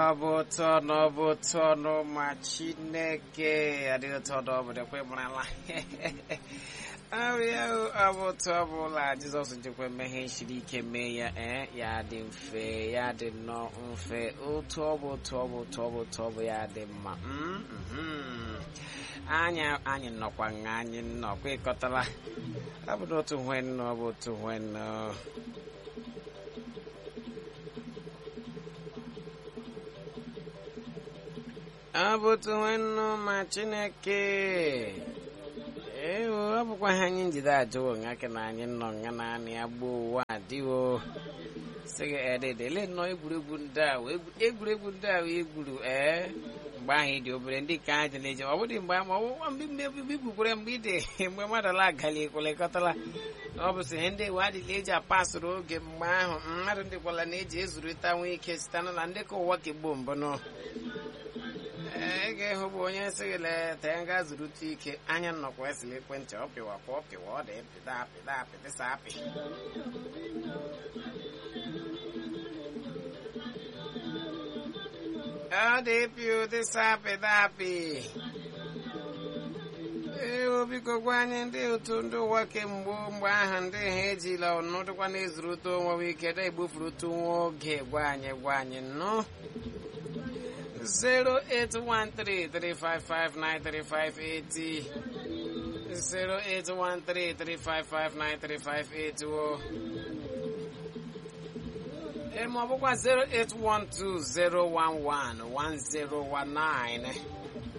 ọ bụ ụtọ na ọ bụ ụtọ na ma chineke adịghị ụtọ na ọ bụ dekwe marala abịa ọ bụ ụtọ ọ bụla jizọs jikwa mmehie siri ike mee ya ee ya dị mfe ya dị nnọọ mfe otu ọ bụ otu ọ bụ otu ọ bụ otu ọ bụ ya dị mma anyị anyị nọkwa nga anyị nnọkwa ịkọtala ọ bụ n'otu nwe nnọọ ọ bụ otu nwe nnọọ ọ bụ otu nwanne ma chineke ewo ọ bụkwa ha anyị njide ajụwo ngake na anyị nọ nga na anị ya gbuo ụwa adịwo sịghị ededele nnọọ egwuregwu ndị a egwuregwu ndị a egwuru ee mgbe ahụ ịdị obere ndị ka anyị na-eje ọ bụdị mgbe ma ọwụwa mgbe mmebi gbukwere mgbe ide mgbe mmadụ la agali ekwelekọtala ọ bụ sị ihe ndị ewe adịla eji apasụrụ oge mgbe ahụ mmadụ ndị kwala na-eji ezurịta nwee ike site na ndị ka ụwa kegbo mbụnụ ị ga-ehụ bụ onye sịghị leta nga zurute ike anya nnọkwa esila ekwentị ọ pịwakwa ọ pịwa ọ dị pịda apịda apịdịsa apị ọ dị pị ụdịsa apịda apị ee biko gwa anyị ndị otu ndị ụwa kemgbe mgbe ahụ ndị ha ejila ọnọdụkwa na-ezurute onwe ike da egbufurutu nwa oge gwa anyị gwa anyị nnọọ 08133559358 08133559358 ma ọ bụkwa 08120111019